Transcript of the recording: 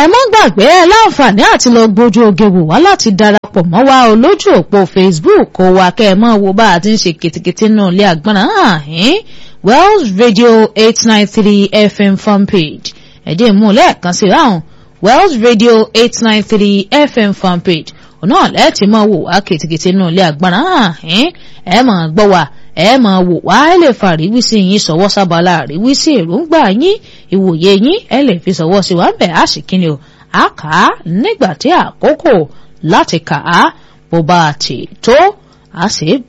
ẹ má gbàgbé ẹ láǹfààní àti lọ gbójú oge wò wá láti darapọ̀ mọ́ wa o lójú òpó Facebook kó wa kẹ́ ẹ mọ́ wo bá a ti ń ṣe kìtìkìtì nù ilé àgbọ̀nà àhín Wells Radio eight nine three FM fanpage ẹ̀dẹ̀ mú lẹ́ẹ̀kan sí ráhùn Wells Radio eight nine three FM fanpage ọ̀nà lẹ́ẹ̀tì mọ́ wò wá kìtìkìtì nù ilé àgbọ̀nà àhín ẹ máa gbọ́ wa ẹ máa wò wá ẹ lè fa àríwísí yín sọwọ́ sábàlá àríwísí èròǹgbà yín ìwòye yín ẹ lè fi sọwọ́ sí wa bẹ̀ á sì kíni o a kà á nígbà tí àkókò láti kà á bó bá ti tó a sì